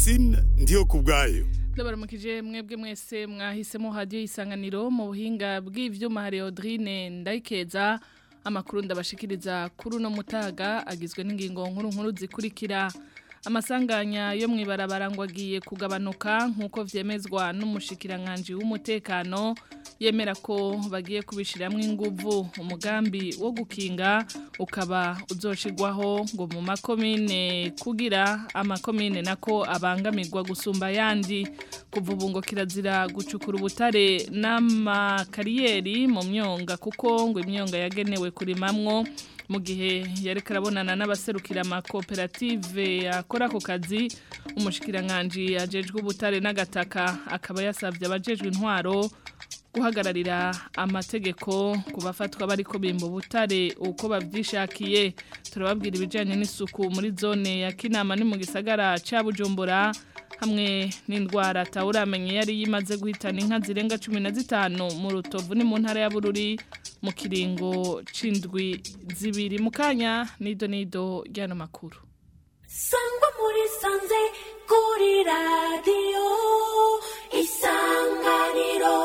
Francine ndiyo kubwayo ndabaramukije mwebwe mwese mwahisemo hadiyo isanganiro mu buhinga bw'ivyuma hari Audrine ndayikeza amakuru ndabashikiriza kuri uno mutaga agizwe n'ingingo nkuru nkuru zikurikira amasanganya yo mwibarabara ngo agiye kugabanuka nk'uko vyemezwa n'umushikiranganje w'umutekano yemera ko bagiye kubishiramwo inguvu umugambi wo gukinga ukaba uzoshigwaho ngo mu makomine kugira amakomine nako abangamirwa gusumba yandi kuva ubu ngo kirazira gucukura ubutare n'amakariyeri mu myonga kuko ngo imyonga yagenewe kurimamwo mu gihe yari karabonana n'abaserukira amakoperative akora ako kazi umushikiranganje ajejwe ubutare n'agataka akaba yasabye abajejwe intwaro guhagararira amategeko ku bafatwa bariko bimba ubutare uko bavyishakiye turababwira ibijanye n'isuku muri zone ya Kinama ni mu gisagara ca Bujumbura hamwe n'indwara tawuramenye yari yimaze guhitana inka zirenga 15 mu rutovu ni mu ntara ya Bururi mu kiringo c'indwi zibiri mu kanya nido nido ryano makuru sangwa muri sanze kuri radiyo isanganiro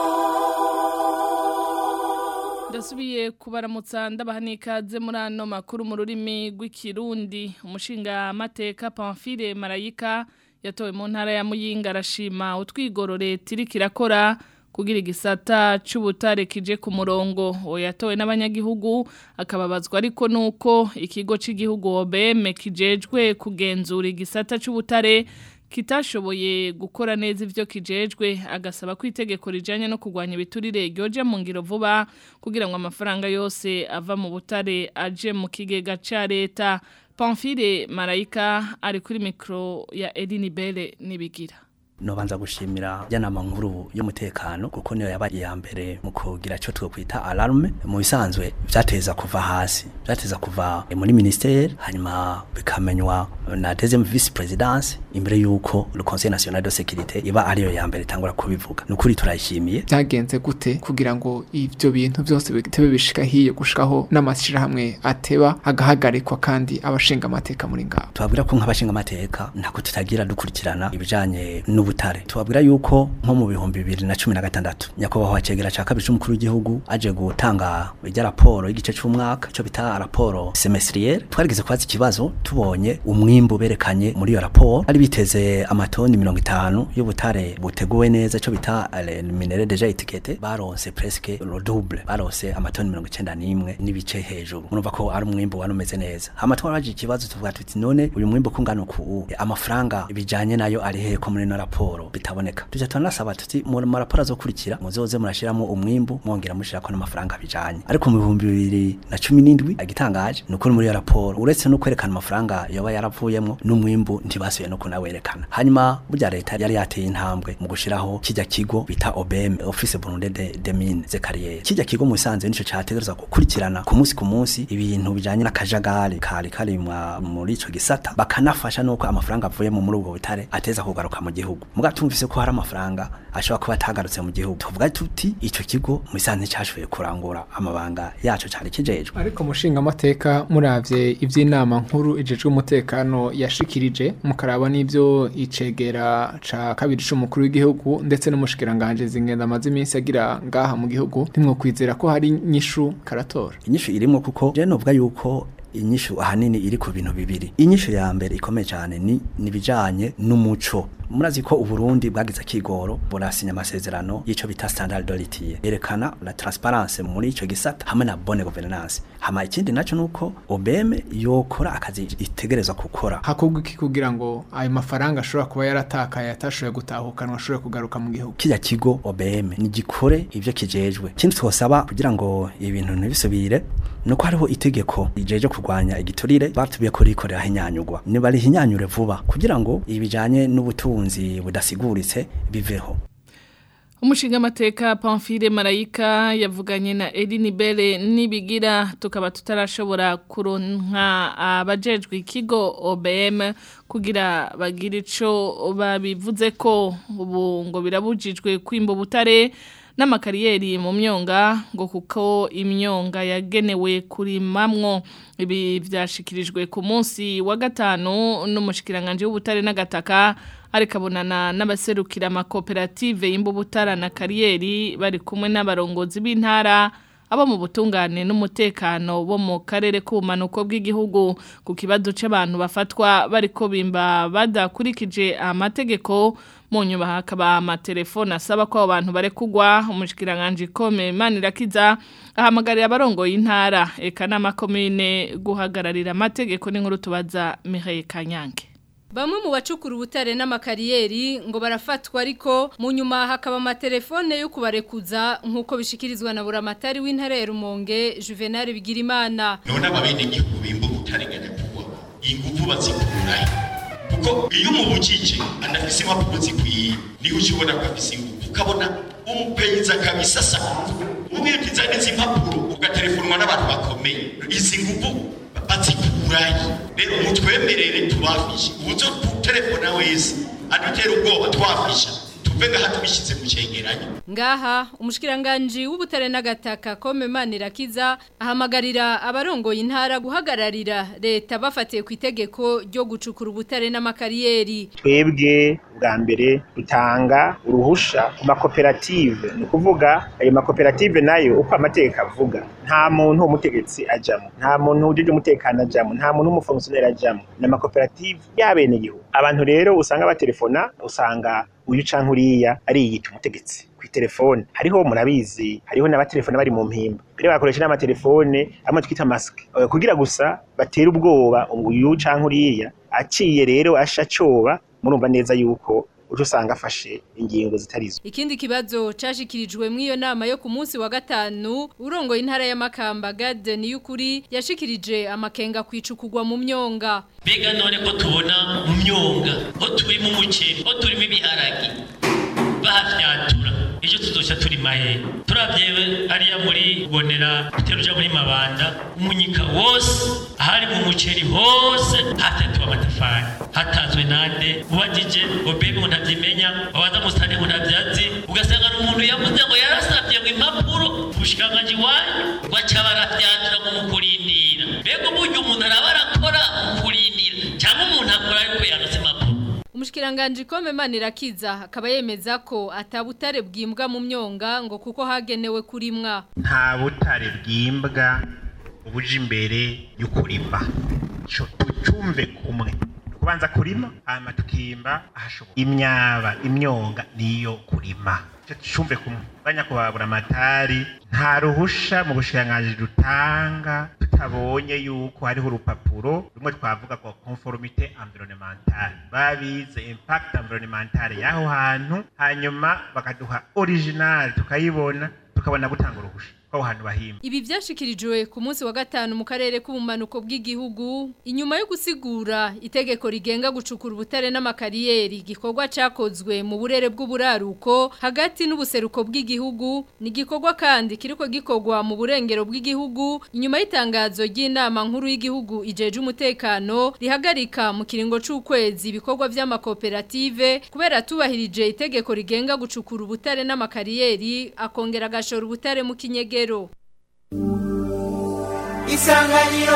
ndasubiye kubaramutsa ndabaha n'ikaze muri ano makuru mu rurimi rw'ikirundi umushinga amateka pamfile marayika yatowe mu ntara ya muyinga arashima utwigoro leta iriko irakora kugira igisata c'ubutare kije ku murongo uwo yatowe n'abanyagihugu akababazwa ariko nuko ikigo c'igihugu OBM kijejwe kugenzura igisata c'ubutare kitashoboye gukora neza ivyo kijejwe agasaba ko itegeko rijanye no kurwanya ibiturire ryoje mu ngiro vuba kugira ngo amafaranga yose ava mu butare aje mu kigega ca leta Pamphile Marayika ari kuri mikro ya Edini Bele nibigira nobanza gushimira yanama nkuru y'umutekano kuko niyo yabaye ya mbere mu kugira cyo twokwita alarme mu bisanzwe byateza kuva hasi byateza kuva muri ministère hanyuma bikamenywa na deuxième vice présidence imbere yuko le conseil national de sécurité iba ariyo ya mbere tangura kubivuga nukuri turayishimiye byagenze gute kugira ngo ivyo bintu byose bitebe bishika hiye gushikaho n'amashira hamwe ateba agahagarikwa kandi abashinga amateka muri ngabo tubabwira ko nk'abashinga amateka ntako tutagira dukurikirana ibijanye n'ubu butare tubabwira yuko nko mu bihumbi bibiri na cumi na gatandatu nyakubahwa cegera ca kabiri c'umukuru w'igihugu aje gutanga irya raporo y'igice c'umwaka ico bita raporo semestriere twarigize kwazi ikibazo tubonye umwimbu berekanye muri iyo raporo ari biteze amatoni mirongo itanu y'ubutare buteguwe neza ico bita minere deja etikete baronse presque le double baronse amatoni mirongo icenda n'imwe n'ibice hejuru murumva ko ari umwimbu wari umeze neza hama twarabaje ikibazo tuvuga tuti none uyu mwimbu kungana uku amafaranga bijanye nayo ari hehe ko muri no raporo raporo bitaboneka tuje tunasaba tuti mu maraporo azokurikira muzoze murashiramo umwimbu mwongera mushirako n'amafaranga bijanye ariko mu bihumbi bibiri na cumi n'indwi agitangaje nuko muri iyo raporo uretse no kwerekana amafaranga yoba yaravuyemwo n'umwimbu ntibasuye no kunawerekana hanyuma burya leta yari yateye intambwe mu gushiraho kijya kigo bita OBM Office Burundi de, de Mines ze Carrière kijya kigo mu Sanze nico categereza gukurikirana ku munsi ku munsi ibintu bijanye n'akajagari kari kari muri ico gisata bakanafasha nuko amafaranga avuye mu muri ubwo butare ateza kugaruka mu gihugu muga tumvise ko hari amafaranga ashobora kuba atagarutse mu gihugu tuvuga tuti ico kigo mu isanze cyashoboye kurangura amabanga yaco cyari kijejwe ariko mushinga amateka muravye ivy'inama nkuru ijejwe umutekano yashikirije mukaraba n'ivyo icegera ca kabiri c'umukuru w'igihugu ndetse n'umushikiranganje zingenda amaze iminsi agira ngaha mu gihugu ntimwokwizera ko hari inyishu karatora inyishu irimwo kuko je novuga yuko inyishu ahanini iri ku bintu bibiri inyishu ya mbere ikomeye cyane ni nibijanye n'umuco murazi ko uburundi bwagize akigoro burasinya amasezerano y'ico bita standard d'oritier yerekana la transparence muri ico gisata hamwe na bonne governance hama ikindi naco nuko OBM yokora akazi itegerezwa gukora hakorwa iki kugira ngo ayo mafaranga ashobora kuba yaratakaye atashoboye gutahukanwa ashobore kugaruka mu gihugu kijya kigo OBM ni gikore ivyo kijejwe ikindi twosaba kugira ngo ibintu ntibisubire nuko hariho itegeko rijeje kurwanya igiturire batubiye ko rikorera hinyanyugwa niba rihinyanyure vuba kugira ngo ibijanye n'ubutunzi budasiguritse biveho umushinga amateka Pamphile Marayika yavuganye na Eline Bele nibigira tukaba tutarashobora kuronka abajejwe ikigo OBM kugira bagire ico babivuze ko ubu ngo birabujijwe kwimba butare n'amakariyeri mu myonga ngo kuko imyonga yagenewe kurimamwo ibi vyashikirijwe ku munsi wa gatanu n'umushikiranganje w'ubutare n'agataka ariko abonana n'abaserukira amakoperative y'imbubutara na kariyeri bari kumwe n'abarongozi b'intara abo mu butungane n'umutekano bo mu karere k'ubumanuko bw'igihugu ku kibazo cy'abantu bafatwa bariko bimba badakurikije amategeko mu nyuma hakaba amatelefone asaba ko abo bantu barekugwa umushikiranganje kome manirakiza ahamagarira abarongoye intara eka n'amakomine guhagararira amategeko n'inkuru tubaza Mireille Kanyange Bamwe mu bacukura ubutare n'amakariyeri ngo barafatwa ariko mu nyuma hakaba amatelefone yo kubarekuza nk'uko bishikirizwa na buramatari w'intara ya Rumonge Juvenal Bigirimana. none ababene igihugu bimba ubutare nyakubwa ingufu bazikurahe kuko iyo umubujije anafise impapuro zikwiye niho ukibona ko afise ingufu ukabona umupeyiza kabisa asa umubwiye uti zane izi mpapuro ugatelefonwa n'abantu bakomeye izi ngufu bazikurahe rero mutwemerere tubafishe ubuzo telefona wese adutera ubwoba twafisha tuve ngaha tubishyize mu cyegeranyo Ngaha umushikiranganje w'ubutare n'agataka kome manirakiza ahamagarira abarongoye intara guhagararira leta bafatiye ku itegeko ryo gucukura ubutare n'amakariyeri. twebwe bwa mbere dutanga uruhusha ku makoperative ni ukuvuga ayo makoperative nayo uko amategeko avuga nta muntu w'umutegetsi ajamo nta muntu wujuje umutekano ajamo nta muntu w'umufongisiyoneri ajamo ni amakoperative y'abenegihugu abantu rero usanga batelefona usanga uyu canke uriya ariyita umutegetsi ku telefone hariho murabizi hariho n'abatelefone bari mu mpimba mbere bakoresha n'amatelefone amwe twita masike Eh, kugira gusa batere ubwoba ngo uyu canke uriya aciye rero asha coba murumva neza yuko uca usanga afashe ingingo zitarizo Ikindi kibazo cashikirijwe mw'iyo nama yo ku munsi wa gatanu urongoye intara ya Makamba Gade Niyukuri yashikirije amakenga kwicukugwa mu myonga. mbega none ko tubona mu myonga ho turimo umuceri ho turimo ibiharage bahafyatura ejo tuzoca turi mahe turavye hariya muri bonera uteruja muri mabanda umunyika wose ahari mu muceri hose hatatuwe amatafari hatazwe nande ubajije ngo mbega umuntu avyimenya wabaza musitani ngo ntavyazi ugasanga ni umuntu yavuze ngo yarasavye ngo impapuro ubushikiranganji wanyu baca barafyatura ngo mukurindira mbega uburyo umuntu araba arakora mukurindira cyangwa umuntu akora ariko yanose impapuro Umushikiranganje kome manirakiza akaba yemeza ko atabutare bwimbwa mu myonga ngo kuko hagenewe kurimwa. nta butare bwimbwa ubuje imbere y'ukurima co tucumve kumwe kubanza kurima hama tukimba ahashoboka imyaba imyonga niyo kurima ico tucumve kumwe banya kubabura amatari nta ruhusha mu bushikiranganji dutanga tutabonye yuko hariho urupapuro rumwe twavuga ko conformité environnementale babize impact environnementale y'aho hantu hanyuma bakaduha original tukayibona tukabona gutanga uruhusha ko hantu bahimba Ibi vyashikirijwe ku munsi wa gatanu mu karere k'ubumanuko bw'igihugu inyuma yo gusigura itegeko rigenga gucukura ubutare n'amakariyeri gikorwa cakozwe mu burere bw'uburaruko hagati n'ubuseruko bw'igihugu ni gikorwa kandi kiriko gikorwa mu burengero bw'igihugu inyuma y'itangazo ry'inama nkuru y'igihugu ijeje umutekano rihagarika mu kiringo c'ukwezi ibikorwa vy'amakoperative kubera tubahirije itegeko rigenga gucukura ubutare n'amakariyeri akongera agashora ubutare mu kinyegero isanganiro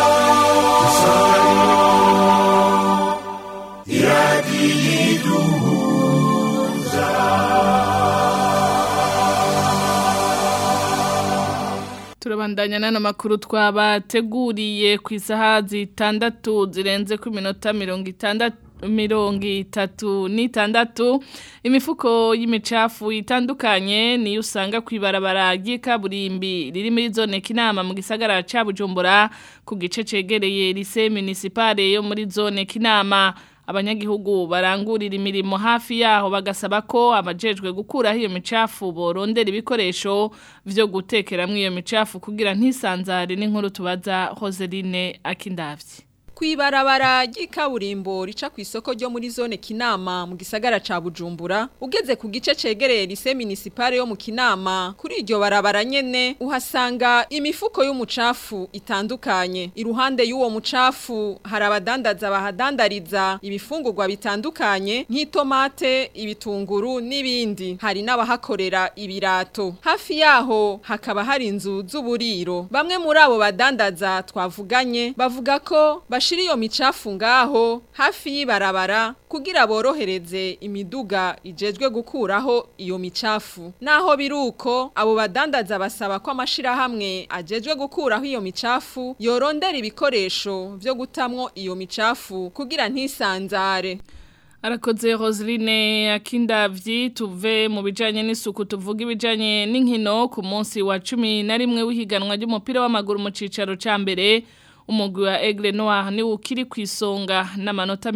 turabandanya n'ano makuru twabateguriye ku isaha zitandatu zirenze ku minota mirongo itandatu mirongo itatu n'itandatu imifuko y'imicafu itandukanye niyo usanga ku ibarabara ry'ikaburimbi riri muri zone kinama mu gisagara ca bujumbura ku gice cegereye lise municipale yo muri zone kinama abanyagihugu barangurira imirimo hafi yaho bagasaba ko abajejwe gukuraho iyo micafu borondera ibikoresho vyo gutekeramwo iyo micafu kugira ntisanzare n'inkuru tubaza Roseline Akindavyi Kuibarabara ry'ikaburimbo rica ku isoko ryo muri zone Kinama mu gisagara ca Bujumbura ugeze ku gice cegereye lise municipale yo mu Kinama kuri iryo barabara nyene uhasanga imifuko y'umucafu itandukanye iruhande y'uwo mucafu hari abadandaza bahadandariza ibifungurwa bitandukanye nk'itomate ibitunguru n'ibindi hari n'abahakorera ibirato hafi yaho hakaba hari inzu z'uburiro bamwe muri abo badandaza twavuganye bavuga ko bash bashira iyo micafu ngaho hafi y'ibarabara kugira borohereze imiduga ijejwe gukuraho iyo micafu naho biruko abo badandaza basaba ko amashirahamwe ajejwe gukuraho iyo micafu yorondera ibikoresho vyo gutamwo iyo micafu kugira ntisanzare Arakoze Roseline Akindavyi tuve mu bijanye n'isuku tuvuga ibijanye n'inkino ku munsi wa 11 w'ihiganwa ry'umupira w'amaguru mu cicaro ca mbere umugwi wa Aigle Noir ni ukiri kwisonga n'amanota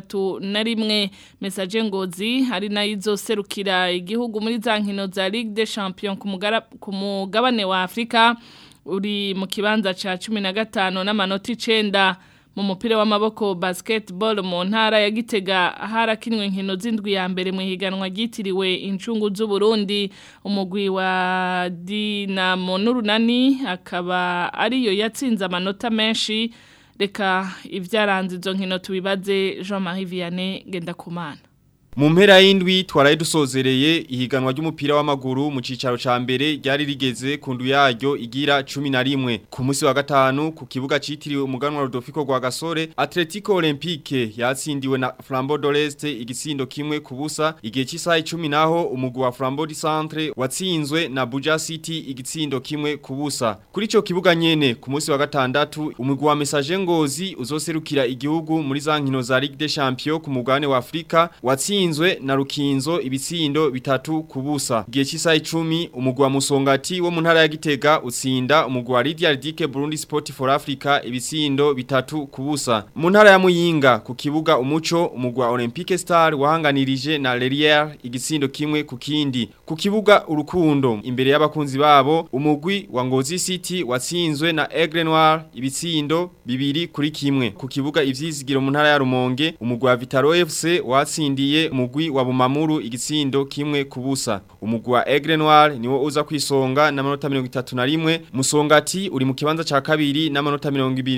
31 message ngozi hari nayo izoserukira igihugu muri za nkino za Ligue des Champions ku mugara- ku mugabane wa Afrika uri mu kibanza ca 15 n'amanota 9 mu mupira w'amaboko basketball mu ntara ya Gitega harakinwe inkino z'indwi ya mbere mu higanwa ryitiriwe incungu z'u Burundi umugwi wa Dinamo n'urunani akaba ariyo yatsinze amanota menshi reka ivyaranze izo nkino tubibaze Jean-Marie Vianney Gendakumana Mu mpera y'indwi twaraye dusozereye ihiganwa ry'umupira w'amaguru mu cicaro ca mbere ryari rigeze ku ndu yaryo igira 11 ku munsi wa gatanu ku kibuga citiriwe umuganwa Rodolfo gwa Gasore Atletico Olympique yatsindiwe na Flambeau d'Oreste igitsindo kimwe ku busa igihe cy'isaha 10 naho umugwi wa Flambeau du Centre watsinzwe na Buja City igitsindo kimwe ku busa kuri ico kibuga nyene ku munsi wa gatandatu umugwi wa Message Ngozi uzoserukira igihugu muri za nkino za Ligue des Champions ku mugabane wa Afrika watsinzwe na Rukinzo ibitsindo bitatu kubusa gihe cy'isaha 10 umugwi wa Musongati wo mu ntara ya Gitega utsinda umugwi wa Lydia Dike Burundi Sport for Africa ibitsindo bitatu kubusa mu ntara ya Muyinga ku kibuga umuco umugwi wa Olympique Star wahanganirije na Lerière igitsindo kimwe ku kindi ku kibuga urukundo imbere y'abakunzi babo umugwi wa Ngozi City watsinzwe na Aigle Noir ibitsindo bibiri kuri kimwe ku kibuga ivyizigiro mu ntara ya Rumonge umugwi wa Vitaro FC watsindiye umugwi wa Bumamuru igitsindo kimwe kubusa umugwi wa Aigle Noir niwo uza kwisonga na manota 31 Musongati uri mu kibanza ca kabiri na manota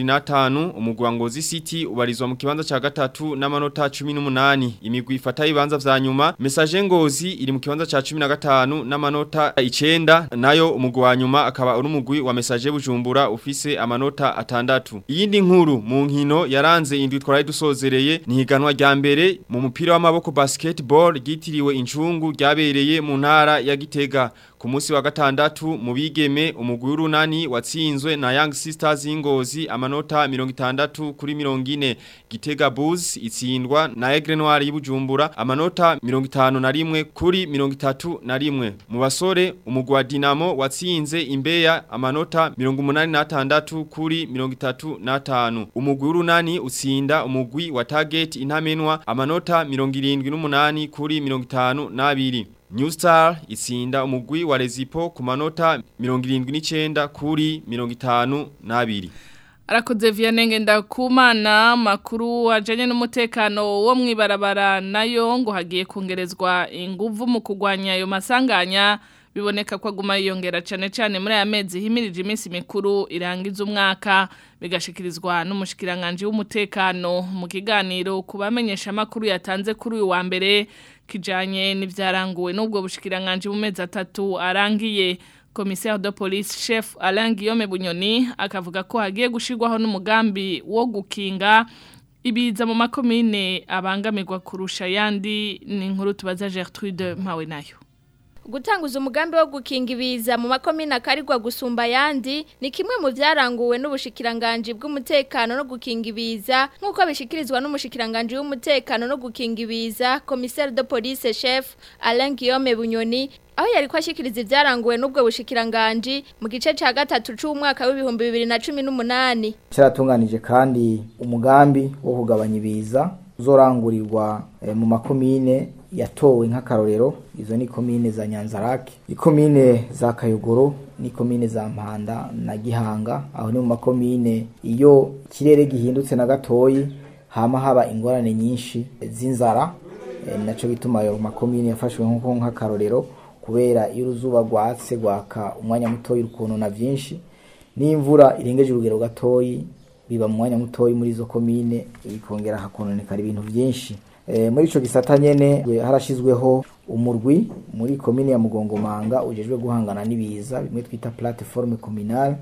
25 umugwi wa Ngozi City ubarizwa mu kibanza ca gatatu na manota 18 imigwi ifata ibanza vya nyuma Message Ngozi iri mu kibanza ca 15 na manota 9 nayo umugwi wa nyuma akaba uri umugwi wa Message Bujumbura ufise amanota atandatu iyindi nkuru mu nkino yaranze indwi twaraye dusozereye ni higanwa rya mbere mu mupira w'amaboko basketball ryitiriwe incungu ryabereye mu ntara ya Gitega ku munsi wa gatandatu mu bigeme umugwi w'urunani watsinzwe na Young Sisters y'Ingozi amanota 60 kuri 40 Gitega Bulls itsindwa na Aigle Noir y'Ibujumbura amanota 51 kuri 31 mu basore umugwi wa Dinamo watsinze Imbeya amanota 86 kuri 35 umugwi w'urunani utsinda umugwi wa Target intamenwa amanota 78 kuri 52 New Star itsinda umugwi wa Rezipo ku manota 79 kuri 52. Arakoze Vianney Ngendakumana makuru ajanye n'umutekano wo mwibarabara nayo ngo hagiye kongerezwa inguvu mu kugwanya ayo masanganya biboneka ko aguma yiyongera cyane cyane muri aya mezi himirije iminsi mikuru irangiza umwaka bigashikirizwa n'umushikiranganje w'umutekano mu kiganiro kubamenyesha makuru yatanze kuri uyu wa mbere kijanye n'ivyaranguwe n'ubwo bushikiranganje mu mezi atatu arangiye commissaire de police chef Alain Guillaume Bunyoni akavuga ko hagiye gushirwaho n'umugambi wo gukinga ibiza mu makomine abangamirwa kurusha yandi ni inkuru tubaza Gertrude Mpawe nayo gutanguza umugambi wo gukinga ibiza mu makomine akarirwa gusumba yandi ni kimwe mu byaranguwe n'ubushikiranganje bw'umutekano no gukinga ibiza nk'uko bishikirizwa n'umushikiranganje w'umutekano no gukinga ibiza commissaire de police chef Alain Guillaume Bunyoni aho yari kwashikiriza ibyaranguwe n'ubwo bushikiranganje mu gice ca gatatu c'umwaka w'ibihumbi bibiri na cumi n'umunani cyaratunganije kandi umugambi wo kugabanya ibiza uzorangurirwa eh, mu makomine yatowe nk'akarorero izo ni komine za Nyanzarake ikomine za Kayogoro ni komine za Mpanda na Gihanga aho ni mu makomine iyo kirere gihindutse na gatoyi hama haba ingorane nyinshi z'inzara e, naco bituma ayo makomine yafashwe nko nk'akarorero kubera iyo uruzuba rwatse gwaka umwanya mutoyi rukuntu na vyinshi n'imvura irengeje urugero gatoyi biba mu mwanya mutoyi muri izo komine bikongera hakononekara ibintu byinshi e, muri ico gisata nyene harashizweho umurwi muri komine ya Mugongomanga ujejwe guhangana n'ibiza bimwe twita plateforme communale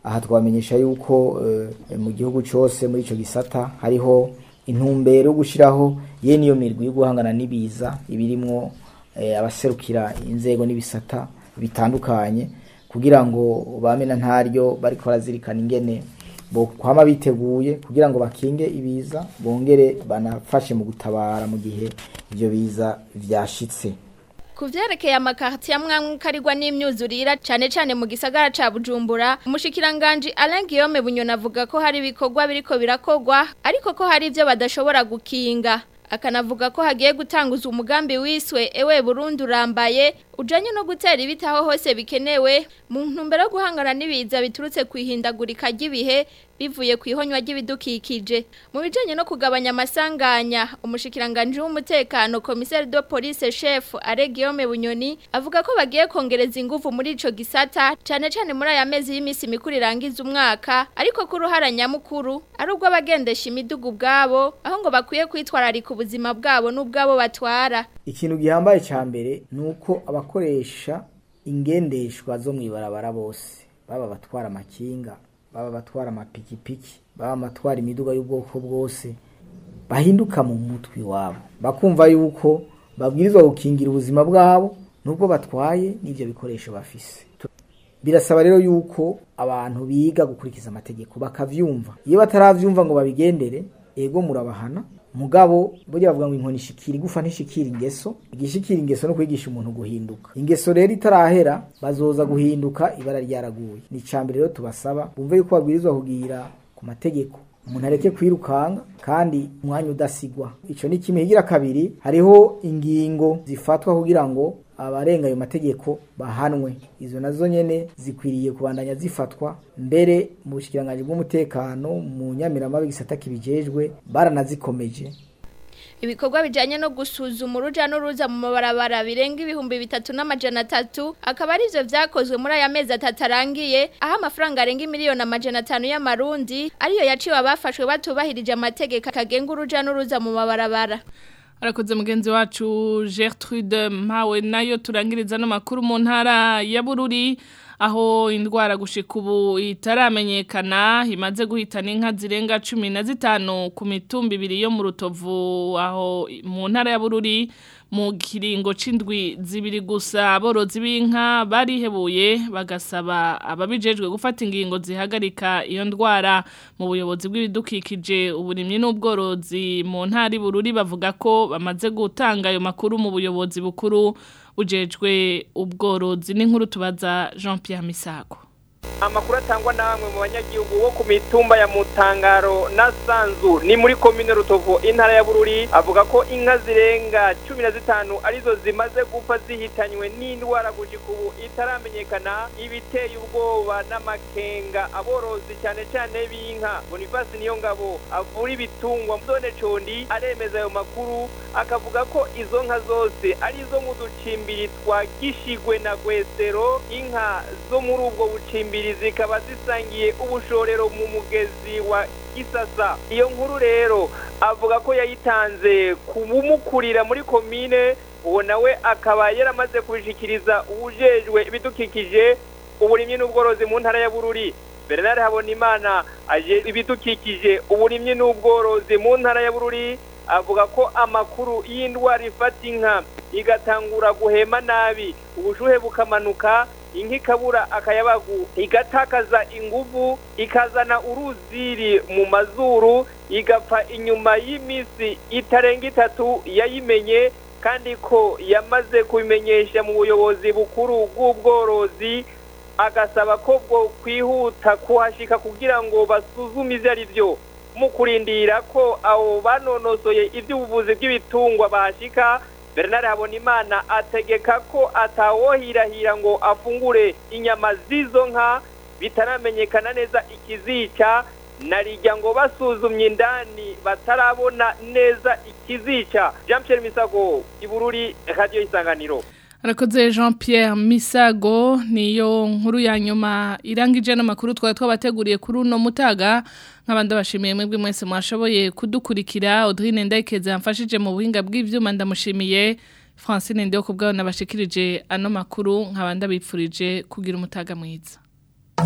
aha twamenyesha yuko eh, mu gihugu cyose muri ico gisata hariho intumbero yo gushiraho ye niyo mirwi yo guhangana n'ibiza ibirimwo eh, abaserukira inzego n'ibisata bitandukanye kugira ngo bamena ntaryo bariko barazirikana ingene bo kwama biteguye kugira ngo bakinge ibiza bongere banafashe mu gutabara mu gihe ivyo biza vyashitse Ku vyerekeye amakarti ya mwamwe karigwa n'imyuzurira cane cane mu gisagara ca Bujumbura umushikiranganje Alain Guillaume Bunyona avuga ko hari ibikorwa biriko birakogwa ariko ko hari ivyo badashobora gukinga akanavuga ko hagiye gutanguza umugambi wiswe ewe Burundi urambaye ujanye no gutera ibiti aho hose bikenewe mu ntumbero yo guhangana n'ibiza biturutse kwihindagurika ry'ibihe bivuye ku ihonywa ry'ibidukikije mu bijanye no kugabanya amasanganya umushikiranganje w'umutekano commissaire de police chef Aregiome Bunyoni avuga ko bagiye kongereza ingufu muri ico gisata cane cane muri aya mezi y'imisi mikuru irangiza umwaka ariko ko uruhara nyamukuru ari ubwo abagendesha imidugu bwabo aho ngo bakwiye kwitwararika ubuzima bwabo n'ubwabo batwara ikintu gihambaye ca mbere nuko abakoresha ingendeshwa zo mwibarabara bose baba batwara amakinga baba batwara amapikipiki baba batwara imiduga y'ubwoko bwose bahinduka mu mutwe wabo bakumva yuko babwirizwa gukingira ubuzima bwabo nubwo batwaye n'ibyo bikoresho bafise birasaba rero yuko abantu biga gukurikiza amategeko bakavyumva iyo bataravyumva ngo babigendere ego murabahana mugabo burya bavuga ngo inkoni ishikira igufa ntishikira ingeso igishikira ingeso no kwigisha umuntu guhinduka ingeso rero itarahera bazoza guhinduka ibara ryaraguye ni icambere rero tubasaba bumve yuko babwirizwa kugira ku mategeko umuntu areke kwirukanga kandi umwanya udasigwa ico ni kimwe higira kabiri hariho ingingo zifatwa kugira ngo abarenga ayo mategeko bahanwe izo nazo nyene zikwiriye kubandanya zifatwa mbere mu bushikiranganje bw'umutekano mu nyamiramabe gisata kibijejwe baranazikomeje ibikorwa bijanye no gusuzuma uruja n'uruza mu mabarabara birenga ibihumbi bitatu n'amajana atatu akaba ari ivyo vyakozwe muri aya mezi atatu arangiye aho amafaranga arenga imiliyoni amajana atanu y'amarundi ariyo yaciwe abafashwe batubahirije amategeko akagenga uruja n'uruza mu mabarabara arakoze mugenzi wacu Gertrude Mpawe nayo turangiriza no makuru mu ntara ya Bururi aho indwara gushika ubu itaramenyekana imaze guhitana inka zirenga cumi na zitanu ku mitumba ibiri yo mu rutovu aho mu ntara ya Bururi mu kiringo c'indwi zibiri gusa aborozi b'inka barihebuye bagasaba ababijejwe gufata ingingo zihagarika iyo ndwara mu buyobozi bw'ibidukikije uburimyi n'ubworozi mu ntara Bururi bavuga ko bamaze gutanga ayo makuru mu buyobozi bukuru bujejwe ubworozi n'inkuru tubaza Jean Pierre Misago amakuru atangwa na bamwe mu banyagihugu bo ku mitumba ya mutangaro na sanzu ni muri komine rutovu intara ya bururi avuga ko inka zirenga cumi na zitanu arizo zimaze gupfa zihitanywe n'indwara gushika ubu itaramenyekana ibiteye ubwoba n'amakenga aborozi cyane cyane b'inka bonifasi niyo ngabo avura ibitungwa zone condi aremeza ayo makuru akavuga ko izo nka zose ari izo mu ducimbiri twa gishigwe na gwesero inka zo muri ubwo bucimbiri zikaba zisangiye ubushorero mu mugezi wa gisasa iyo nkuru rero avuga ko yayitanze kubumukurira muri komine uwo nawe akaba yaramaze kubishikiriza ubujejwe ibidukikije uburimyi n'ubworozi mu ntara ya bururi bernard habonimana aje ibidukikije uburimyi n'ubworozi mu ntara ya bururi avuga ko amakuru y'indwara ifata inka igatangura guhema nabi ubushuhe bukamanuka inka ikabura akayabagu igatakaza inguvu ikazana uruziri mu mazuru igapfa inyuma y'iminsi itarenga itatu yayimenye kandi ko yamaze kubimenyesha mu buyobozi bukuru bw'ubworozi agasaba ko bwo kwihuta kuhashika kugira ngo basuzume ivyo ari byo mu kurindira ko abo banonosoye iby'ubuvuzi bw'ibitungwa bahashika bernard habonimana ategeka ko atawohirahira ngo afungure inyama z'izo nka bitaramenyekana neza ikizica narijya ngo basuzumye indani batarabona neza ikizica jean Pierre misago ibururi radiyo isanganiro Arakoze Jean Pierre Misago niyo nkuru ya nyuma irangije n'amakuru twari twabateguriye kuri uno mutaga nk'abandi bashimiye mwebwe mwese mwashoboye kudukurikira Audrine Ndayikeze yamfashije mu buhinga bw'ivyuma ndamushimiye Francine Ndiyo kubwaho nabashikirije ano makuru nk'abandi bipfurije kugira umutaga mwiza